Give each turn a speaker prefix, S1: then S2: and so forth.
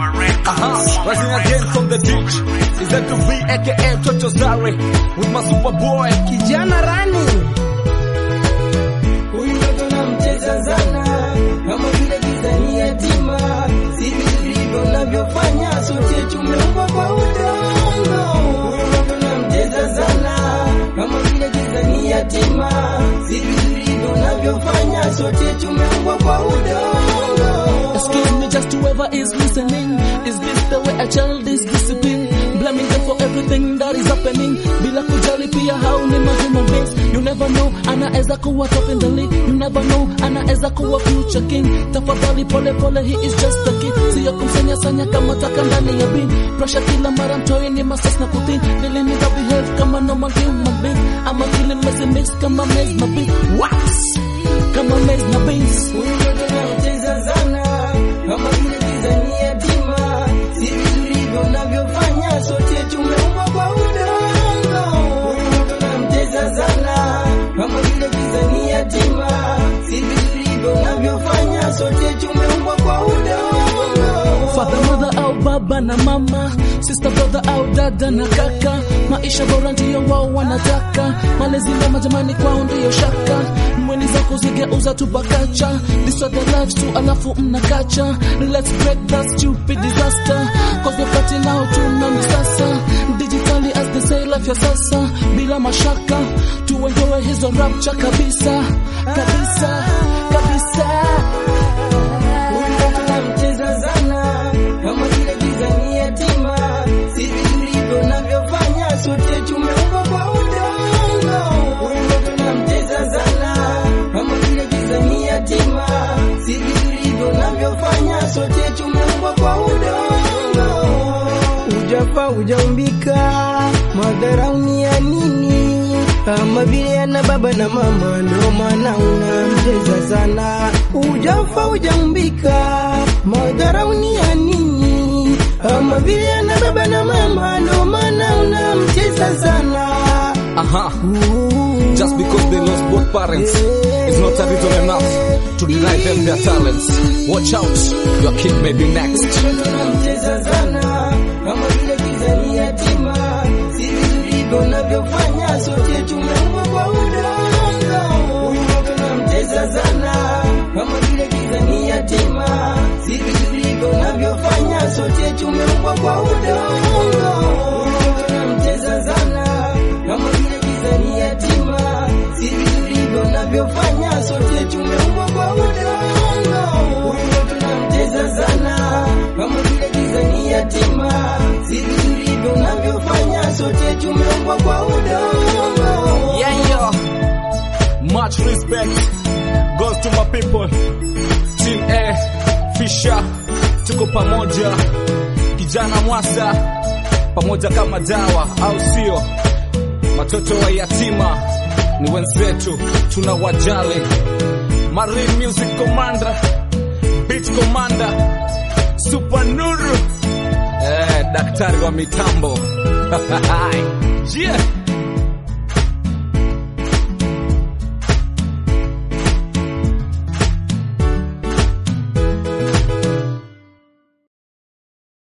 S1: Uh-huh. Rising again from the ditch is that to be aka Toto Zare with my super boy
S2: kijana rani huyu mtoto namcheza sana kama vile kizani yatima sivi vilivyo navyofanya sote tumeumbwa kwa udongo huyu mtoto namcheza sana kama vile kizani yatima sivi vilivyo navyofanya sote tumeumbwa kwa udongo
S3: Excuse me, just whoever is listening. Is this the way a child is disciplined? Blaming them for everything that is happening. Bila kujali pia how ni ma human beings. You never know, anaweza kuwa top in the league. You never know, anaweza kuwa future king. Tafadhali pole pole, he is just a kid. Siyo kumsenya sanya kama taka ndani ya bin. Pressure kila mara mtoi ni masas na kutin. Nili nita behave kama normal human being. Ama kili mezi mix kama mez na beat. Wax! Kama mez na beans.
S2: Huyu mtoto namcheza sana kama vile kizani yatima, sivi tulivyo navyofanya, sote tumeumbwa kwa udongo. Huyu mtoto namcheza sana kama vile kizani yatima, sivi tulivyo navyofanya, sote tumeumbwa kwa udongo.
S3: Father, mother au baba na mama, sister, brother au dada na kaka, maisha bora ndiyo wao wanataka, malezi mema jamani kwao ndiyo shaka, mweni zako zigeuza tu bakacha, this are the lives tu alafu mnakacha, let's break that stupid disaster, cause wakati nao tuna misasa, digitally as they say life ya sasa, bila mashaka, tuenjoy hizo rapture kabisa, kabisa, kabisa.
S2: Huyu mtoto namcheza sana kama vile kizani yatima, sivi tulivyo navyofanya, sote tumeumbwa kwa udongo. Huyu mtoto namcheza sana kama vile kizani yatima, sivi tulivyo navyofanya, sote tumeumbwa kwa udongo. Ujafa ujaumbika, madharauni ya nini? Kama vile ana baba na mama, ndo maana unamcheza sana. Ujafa ujaumbika, madharauni ya nini? Kama vile ana baba na mama, ndo maana unamcheza sana.
S1: Aha. Just because they lost both parents is not a reason enough to deny them their talents. Watch out, your kid may be next.
S2: Mtoto namcheza sana kama vile kizani yatima, sisi tulivyo navyofanya, sote tumeumbwa kwa udongo. Huyu mtoto namcheza sana kama vile kizani yatima, sisi tulivyo navyofanya, sote tumeumbwa kwa udongo. Huyu mtoto namcheza sana kama vile kizani yatima, sisi tulivyo navyofanya, sote tumeumbwa kwa udongo. Huyu mtoto namcheza sana kama vile kizani yatima, sisi tulivyo navyofanya, sote tumeumbwa kwa udongo.
S1: Yeah, yo. Much respect goes to my people. Team A, Fisher, tuko pamoja. Kijana Mwasa, pamoja kama dawa, au sio? Watoto wa yatima ni wenzetu, tunawajali. Marine Music Commander, Beach Commander, Super Nuru, eh, daktari wa mitambo. yeah.